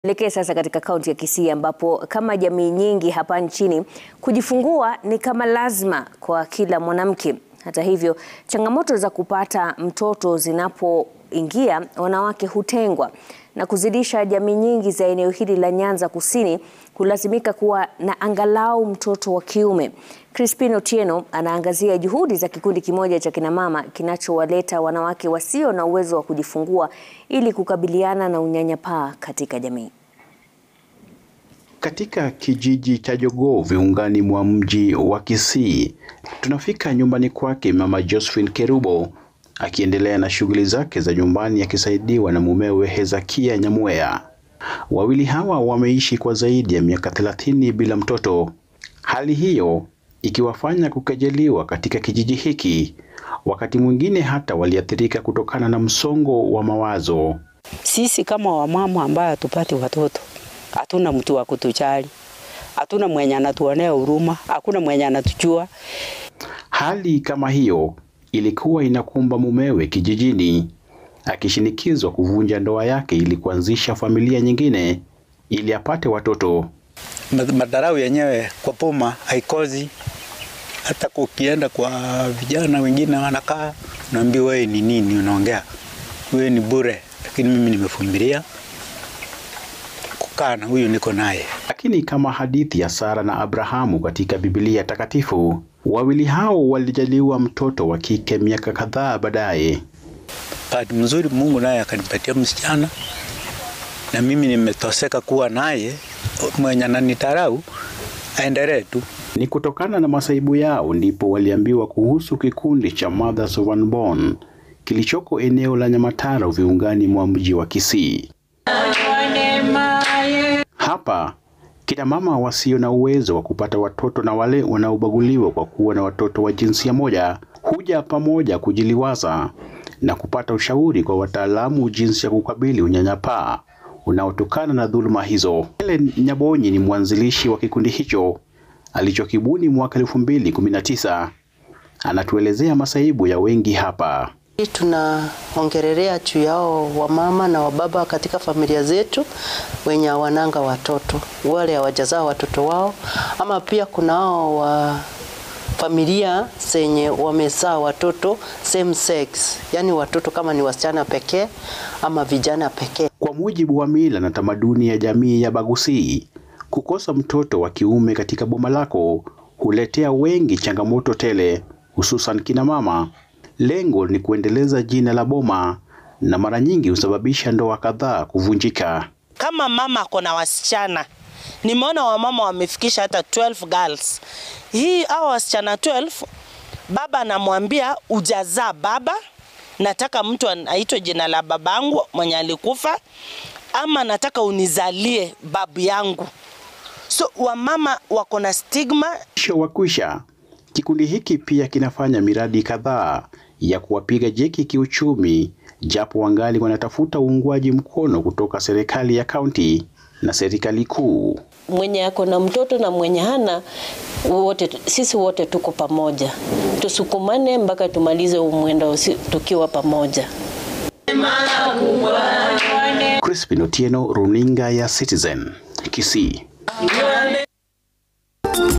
Tuelekee sasa katika kaunti ya Kisii ambapo kama jamii nyingi hapa nchini kujifungua ni kama lazima kwa kila mwanamke. Hata hivyo, changamoto za kupata mtoto zinapoingia, wanawake hutengwa na kuzidisha jamii nyingi za eneo hili la Nyanza Kusini kulazimika kuwa na angalau mtoto wa kiume. Crispin Otieno anaangazia juhudi za kikundi kimoja cha kinamama kinachowaleta wanawake wasio na uwezo wa kujifungua ili kukabiliana na unyanyapaa katika jamii. Katika kijiji cha Jogoo viungani mwa mji wa Kisii, tunafika nyumbani kwake Mama Josephine Kerubo akiendelea na shughuli zake za nyumbani akisaidiwa na mumewe Hezakia Nyamweya. Wawili hawa wameishi kwa zaidi ya miaka thelathini bila mtoto, hali hiyo ikiwafanya kukejeliwa katika kijiji hiki. Wakati mwingine hata waliathirika kutokana na msongo wa mawazo. Sisi kama wamama ambaye hatupati watoto, hatuna mtu wa kutujali, hatuna mwenye anatuonea huruma, hakuna mwenye anatujua. Hali kama hiyo ilikuwa inakumba mumewe kijijini, akishinikizwa kuvunja ndoa yake ili kuanzisha familia nyingine ili apate watoto. Madarau yenyewe kwa poma haikozi. Hata ukienda kwa vijana wengine wanakaa, unaambia wewe ni nini unaongea, wewe ni bure. Lakini mimi nimevumilia kukaa na huyu niko naye. Lakini kama hadithi ya Sara na Abrahamu katika Biblia Takatifu, wawili hao walijaliwa mtoto wa kike miaka kadhaa baadaye. Bahati mzuri Mungu naye akanipatia msichana, na mimi nimetoseka kuwa naye. Mwenye ananitarau aendelee tu. Ni kutokana na masaibu yao ndipo waliambiwa kuhusu kikundi cha Mothers of Unborn kilichoko eneo la Nyamataro viungani mwa mji wa Kisii. Hapa kina mama wasio na uwezo wa kupata watoto na wale wanaobaguliwa kwa kuwa na watoto wa jinsia moja huja pamoja kujiliwaza na kupata ushauri kwa wataalamu jinsi ya kukabili unyanyapaa unaotokana na dhuluma hizo. Helen Nyabonyi ni mwanzilishi wa kikundi hicho alichokibuni mwaka 2019. Anatuelezea masaibu ya wengi hapa. Tunaongelelea juu yao wamama na wababa katika familia zetu wenye hawananga watoto, wale hawajazaa watoto wao, ama pia kunao wa familia zenye wamezaa watoto same sex, yani watoto kama ni wasichana pekee ama vijana pekee. Kwa mujibu wa mila na tamaduni ya jamii ya Bagusii, kukosa mtoto wa kiume katika boma lako huletea wengi changamoto tele, hususan kina mama. Lengo ni kuendeleza jina la boma na mara nyingi husababisha ndoa kadhaa kuvunjika. Kama mama ako na wasichana, nimeona wamama wamefikisha hata 12 girls. Hii hao wasichana 12, baba anamwambia ujazaa baba, nataka mtu aitwe jina la babangu mwenye alikufa, ama nataka unizalie babu yangu. So wamama wako na stigma. Mwisho wa kwisha, kikundi hiki pia kinafanya miradi kadhaa ya kuwapiga jeki kiuchumi, japo wangali wanatafuta uungwaji mkono kutoka serikali ya kaunti na serikali kuu. Mwenye ako na mtoto na mwenye hana wote, sisi wote tuko pamoja, tusukumane mpaka tumalize umwenda tukiwa pamoja. Crispin Otieno, runinga ya Citizen, Kisii.